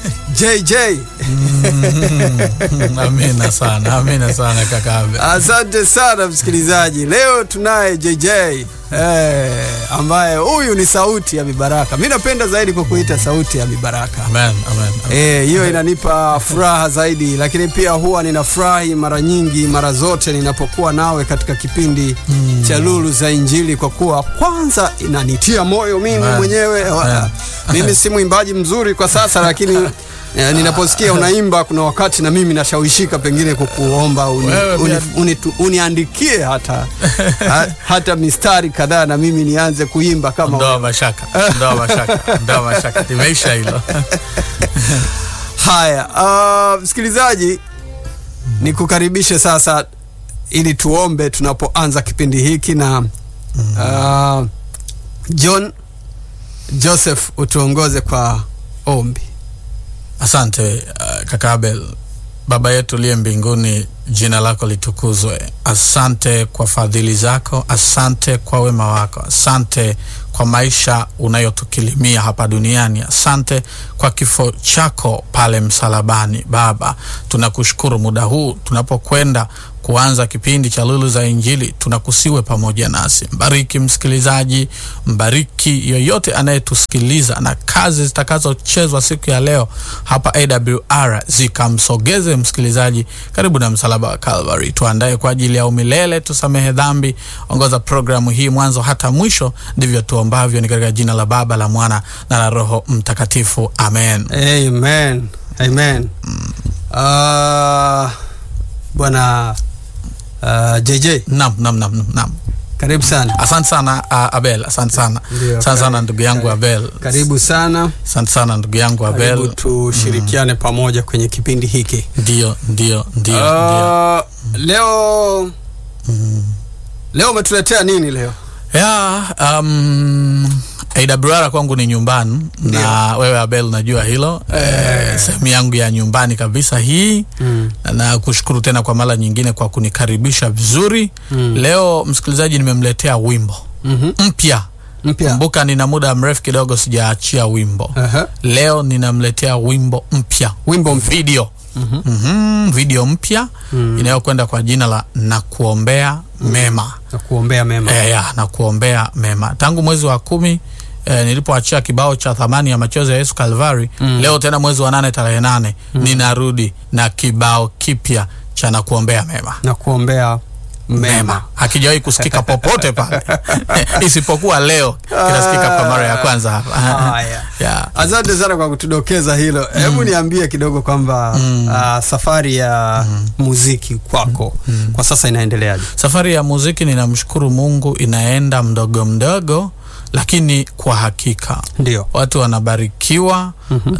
JJ. Mm, amina sana, amina sana kaka Abel. Asante sana msikilizaji, leo tunaye JJ eh, ambaye huyu ni sauti ya Mibaraka. Mi napenda zaidi kwa kuita sauti ya Mibaraka. Amen, amen, amen. Eh, hiyo inanipa furaha zaidi, lakini pia huwa ninafurahi mara nyingi, mara zote ninapokuwa nawe katika kipindi Mm. cha Lulu za Injili, kwa kuwa kwanza inanitia moyo mimi Amen. mwenyewe. Amen. Mimi si mwimbaji mzuri kwa sasa, lakini eh, ninaposikia unaimba, kuna wakati na mimi nashawishika pengine kukuomba uni, Wewe uni, pia- uni, tu- uniandikie hata ha, hata mistari kadhaa na mimi nianze kuimba kama Ondoa mashaka, ondoa mashaka, ondoa mashaka. Limeisha hilo. Haya, uh, msikilizaji, nikukaribishe sasa ili tuombe tunapoanza kipindi hiki na uh, John Joseph utuongoze kwa ombi. Asante uh, kaka Abel. Baba yetu uliye mbinguni, jina lako litukuzwe. Asante kwa fadhili zako, asante kwa wema wako, asante kwa maisha unayotukilimia hapa duniani. Asante kwa kifo chako pale msalabani. Baba, tunakushukuru muda huu tunapokwenda kuanza kipindi cha Lulu za Injili, tunakusiwe pamoja nasi. Mbariki msikilizaji, mbariki yoyote anayetusikiliza, na kazi zitakazochezwa siku ya leo hapa AWR zikamsogeze msikilizaji karibu na msalaba wa Calvary. Tuandae kwa ajili ya umilele, tusamehe dhambi. Ongoza programu hii mwanzo hata mwisho, ndivyo tuombavyo, ni katika jina la Baba, la Mwana na la Roho Mtakatifu, amen. Amen. Amen. Uh, bwana uh, JJ Nam, nam, nam, nam. karibu sana. Asante sana uh, Abel, asante sana, Ndio, asante sana karibu, ndugu yangu karibu. Abel, Karibu sana. asante sana ndugu yangu Karibu Abel. tushirikiane pamoja kwenye kipindi hiki. Ndio, ndio, ndio, ndio. Uh, leo leo umetuletea nini leo? ya um, AWR kwangu ni nyumbani na wewe Abel unajua hilo eh, sehemu yangu ya nyumbani kabisa hii Mm. na kushukuru tena kwa mara nyingine kwa kunikaribisha vizuri Mm. leo msikilizaji nimemletea wimbo Mhm. mpya Mpya. kumbuka nina muda mrefu kidogo sijaachia wimbo Aha. leo ninamletea wimbo mpya Wimbo mpya. video Mhm, video mpya inayokwenda kwa jina la nakuombea mema Na kuombea mema. e, ya, na kuombea mema tangu mwezi wa kumi e, nilipoachia kibao cha thamani ya machozi ya Yesu Kalvari Mm. leo tena mwezi wa nane tarehe nane ninarudi na kibao kipya cha na kuombea mema Na kuombea mema. hakijawahi kusikika popote pale isipokuwa leo kinasikika kwa mara ya kwanza hapa Haya. ya. Asante sana kwa kutudokeza hilo. Hebu niambie kidogo kwamba ah, safari ya muziki kwako kwa sasa inaendeleaje? Safari ya muziki ninamshukuru Mungu inaenda mdogo mdogo, lakini kwa hakika Ndio. watu wanabarikiwa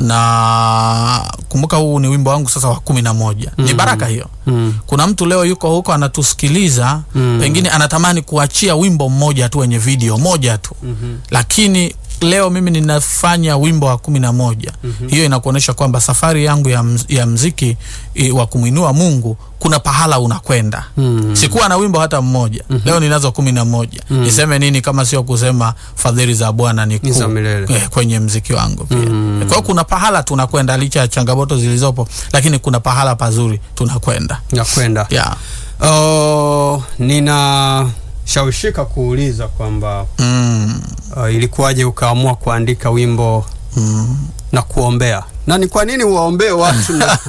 na kumbuka, huu ni wimbo wangu sasa wa kumi na moja. Ni baraka hiyo. Mm. Kuna mtu leo yuko huko anatusikiliza, Mm. pengine anatamani kuachia wimbo mmoja tu wenye video moja tu, lakini leo mimi ninafanya wimbo wa kumi na moja. Hiyo inakuonyesha kwamba safari yangu ya, mz, ya mziki i, wa kumwinua Mungu kuna pahala unakwenda. Mm. Sikuwa na wimbo hata mmoja, leo ninazo kumi na moja. Niseme nini kama sio kusema fadhili za Bwana ni Ni za kuu milele. eh, kwenye mziki wangu pia. Mm. Kwa hiyo kuna pahala tunakwenda licha ya changamoto zilizopo, lakini kuna pahala pazuri tunakwenda. Nakwenda. Yeah. Oh, ninashawishika kuuliza kwamba Mm. uh, ilikuwaje ukaamua kuandika wimbo Mm. na kuombea na ni kwa nini uwaombee watu na,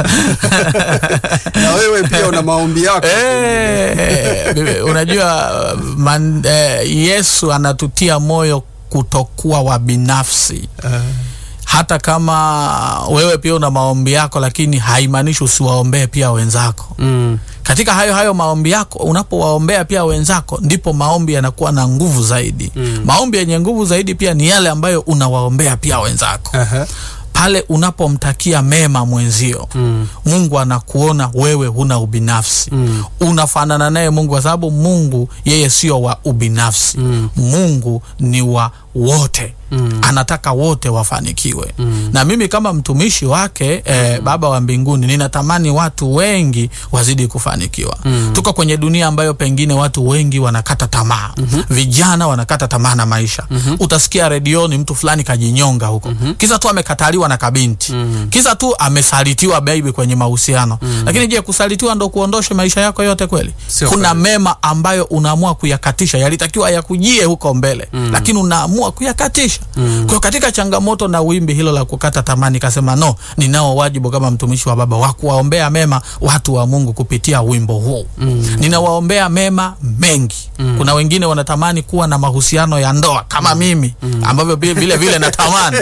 na wewe pia una maombi yako Eh, bibi, unajua man, eh, Yesu anatutia moyo kutokuwa wa binafsi hata kama wewe pia una maombi yako, lakini haimaanishi usiwaombee pia wenzako. mm. Katika hayo hayo maombi yako, unapowaombea pia wenzako, ndipo maombi yanakuwa na nguvu zaidi. Mm. Maombi yenye nguvu zaidi pia ni yale ambayo unawaombea pia wenzako. Aha. Pale unapomtakia mema mwenzio, Mm. Mungu anakuona wewe huna ubinafsi Mm. unafanana naye Mungu kwa sababu Mungu yeye sio wa ubinafsi Mm. Mungu ni wa wote Mm. anataka wote wafanikiwe Mm. na mimi kama mtumishi wake eh, baba wa mbinguni ninatamani watu wengi wazidi kufanikiwa Mm. tuko kwenye dunia ambayo pengine watu wengi wanakata tamaa vijana wanakata tamaa na maisha utasikia redioni mtu fulani kajinyonga huko kisa tu amekataliwa na kabinti Mhm. kisa tu amesalitiwa baby kwenye mahusiano lakini je kusalitiwa ndo kuondoshe maisha yako yote kweli Sio kuna kweli. mema ambayo unaamua kuyakatisha yalitakiwa yakujie huko mbele lakini unaamua kuyakatisha kwa hiyo katika changamoto na wimbi hilo la kukata tamaa nikasema no ninao wajibu kama mtumishi wa baba wa kuwaombea mema watu wa mungu kupitia wimbo huu ninawaombea mema mengi kuna wengine wanatamani kuwa na mahusiano ya ndoa kama mimi ambavyo vile vile, vile natamani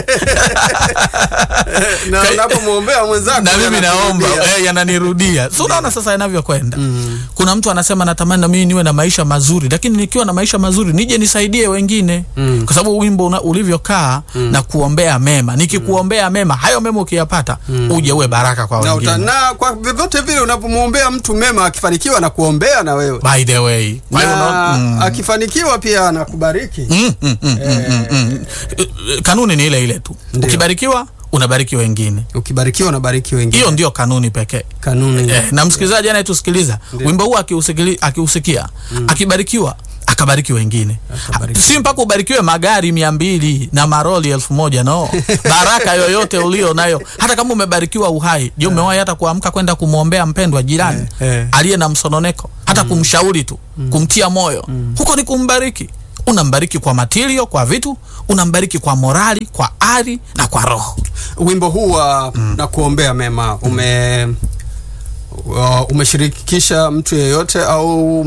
na Kai- unapomwombea mwenzako na mimi naomba yanakurudia. eh, yananirudia so unaona sasa yanavyokwenda kuna mtu anasema natamani na mimi niwe na maisha mazuri lakini nikiwa na maisha mazuri nije nisaidie wengine Mm. kwa sababu wimbo una, ulivyokaa na kuombea mema nikikuombea mema hayo mema ukiyapata uje uwe baraka kwa na, uta, wengine na kwa vyovyote vile unapomwombea mtu mema akifanikiwa na kuombea na wewe by the way kwa hiyo na unaona- mm. akifanikiwa pia anakubariki Mm, mm, mm, mm, mm, mm. Eh, eh, kanuni ni ile ile tu Ndio. ukibarikiwa unabariki wengine ukibarikiwa unabariki wengine hiyo ndio kanuni pekee kanuni eh, na msikilizaji anayetusikiliza wimbo huu akiusikili- akiusikia akibarikiwa akabariki wengine Akabariki. Ha, si mpaka ubarikiwe magari mia mbili na maroli elfu moja no baraka yoyote ulio nayo hata kama umebarikiwa uhai je umewahi hata kuamka kwenda kumwombea mpendwa jirani Eh, eh. aliye na msononeko hata kumshauri tu kumtia moyo huko ni kumbariki unambariki kwa matilio kwa vitu unambariki kwa morali kwa ari na kwa roho wimbo huu wa na kuombea mema ume wa- umeshirikisha mtu yeyote au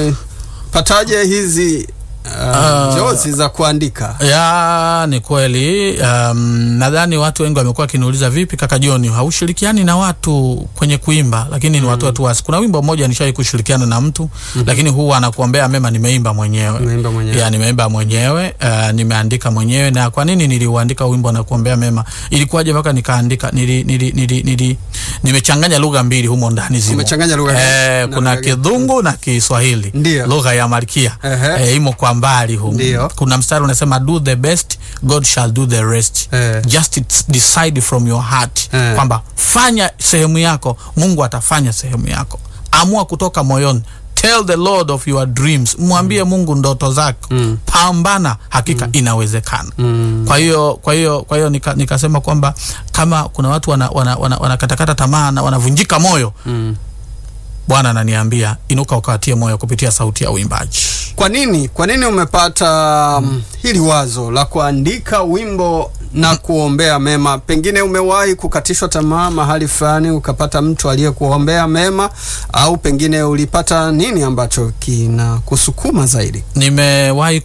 umepataje hizi uh, Ah. jozi za kuandika ya ni kweli um, nadhani watu wengi wamekuwa wakiniuliza vipi kaka Joni haushirikiani na watu kwenye kuimba lakini ni watu watu wasi kuna wimbo mmoja nishawai kushirikiana na mtu lakini huu anakuombea mema nimeimba mwenyewe Umeimba mwenyewe. ya nimeimba mwenyewe uh, nimeandika mwenyewe na kwa nini niliuandika wimbo na kuombea mema ilikuwaje mpaka nikaandika nili, nili, nili, nili, nimechanganya lugha mbili humo ndani zimo Umechanganya lugha eh, na kuna lugha gani? kidhungu na kiswahili Ndio. lugha ya malkia Ehe. eh, imo kwa mbali humo Ndio. kuna mstari unasema do the best god shall do the rest Eh. just it's decide from your heart Eh. kwamba fanya sehemu yako mungu atafanya sehemu yako amua kutoka moyoni tell the lord of your dreams mwambie mungu ndoto zako Mm. pambana hakika inawezekana Mm. kwa hiyo kwa hiyo kwa hiyo nika, nikasema kwamba kama kuna watu wanakatakata wana, wana, wanakatakata tamaa na wanavunjika moyo Mm. bwana ananiambia inuka ukawatie moyo kupitia sauti ya uimbaji kwa nini kwa nini umepata um, hili wazo la kuandika wimbo na kuombea mema pengine umewahi kukatishwa tamaa mahali fulani ukapata mtu aliyekuombea mema au pengine ulipata nini ambacho kina kusukuma zaidi nimewahi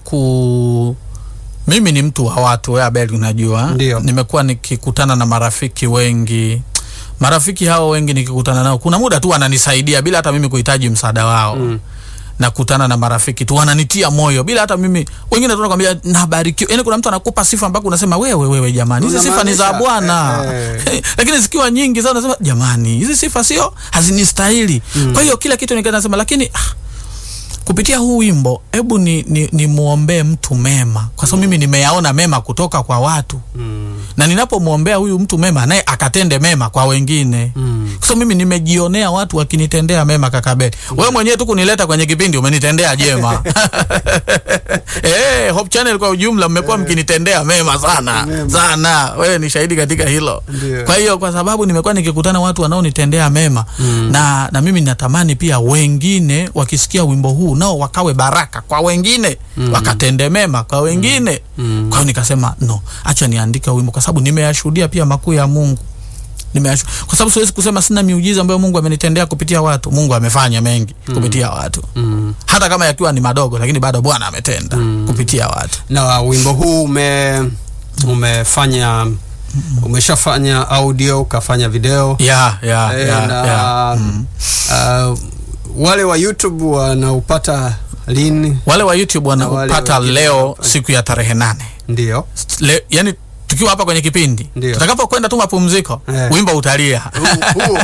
ku mimi ni mtu wa watu we abel unajua Ndio. nimekuwa nikikutana na marafiki wengi marafiki hao wengi nikikutana nao kuna muda tu wananisaidia bila hata mimi kuhitaji msaada wao Mm. nakutana na marafiki tu wananitia moyo bila hata mimi wengine tu nakwambia nabarikiwa yani kuna mtu anakupa sifa mpaka unasema wewe wewe jamani hizi sifa ni za Unamaanisha, bwana eh, lakini zikiwa nyingi sana unasema jamani hizi sifa sio hazinistahili kwa hiyo kila kitu nikanasema lakini ah, kupitia huu wimbo hebu ni, ni, ni muombee mtu mema kwa sababu mimi nimeyaona mema kutoka kwa watu mm. na ninapomwombea huyu mtu mema naye akatende mema kwa wengine Mm. kwa sababu mimi nimejionea watu wakinitendea mema kakabeli wewe mwenyewe tu kunileta kwenye kipindi umenitendea jema eh Hope Channel kwa ujumla mmekuwa mkinitendea mema sana Mema. sana wewe ni shahidi katika hilo Ndio. kwa hiyo kwa sababu nimekuwa nikikutana watu wanaonitendea mema Mm. na na mimi natamani pia wengine wakisikia wimbo huu nao wakawe baraka kwa wengine Mm. wakatende mema kwa wengine Mm. kwa hiyo nikasema no acha niandike wimbo kwa sababu nimeyashuhudia pia makuu ya mungu Nimeyashu... kwa sababu siwezi kusema sina miujiza ambayo mungu amenitendea kupitia watu mungu amefanya mengi kupitia watu Mm. hata kama yakiwa ni madogo lakini bado bwana ametenda kupitia watu na wimbo huu ume umefanya umeshafanya audio ukafanya video ya ya Eh, ya, na ya. Mm. uh, wale wa youtube wanaupata lini wale wa youtube Na wale wanaupata wengine leo wanapata. siku ya tarehe nane ndio Le, yani tukiwa tukiwa hapa kwenye kipindi Ndio. tutakapokwenda tu mapumziko Eh. wimbo utalia Huu- huo.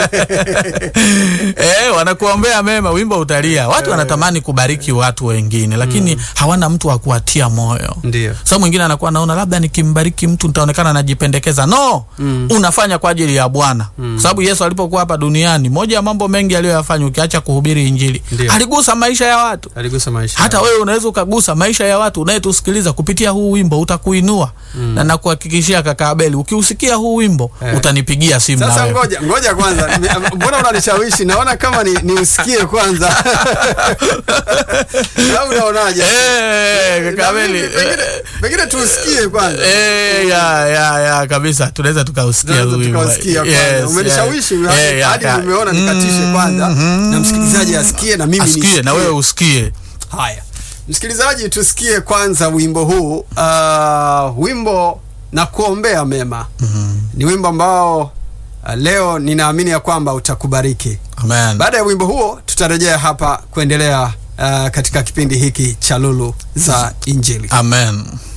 eh, wanakuombea mema wimbo utalia watu wanatamani kubariki watu wengine lakini hawana mtu wa kuwatia moyo Ndio. sasa mwingine anakuwa naona labda nikimbariki mtu nitaonekana najipendekeza no Mm. unafanya kwa ajili ya bwana kwa sababu yesu alipokuwa hapa duniani moja ya mambo mengi aliyoyafanya ukiacha kuhubiri injili Ndio. aligusa maisha ya watu aligusa maisha hata yao. wewe unaweza ukagusa maisha ya watu unayetusikiliza kupitia huu wimbo utakuinua na nakuhakikishia kaka Abeli ukiusikia huu wimbo Eh. utanipigia simu na Sasa wewe ngoja ngoja kwanza, Nime- mbona unanishawishi? Naona kama ni, ni usikie kwanza au unaonaje? Eh, kaka Na Abeli mimi pengine, pengine tuusikie kwanza. Eh, ya ya ya kabisa tunaweza tukausikia Tunaweza huu wimbo. tukausikia kwanza. Yes, Umenishawishi yeah. hadi- Eh, ya, hadi ka- nimeona nikatishe kwanza na msikilizaji asikie na mimi asikie nisikie. na wewe usikie Haya, msikilizaji, tusikie kwanza wimbo huu. Uh, wimbo na kuombea mema ni wimbo ambao uh, leo ninaamini ya kwamba utakubariki. amen Baada ya wimbo huo, tutarejea hapa kuendelea uh, katika kipindi hiki cha Lulu za Injili. amen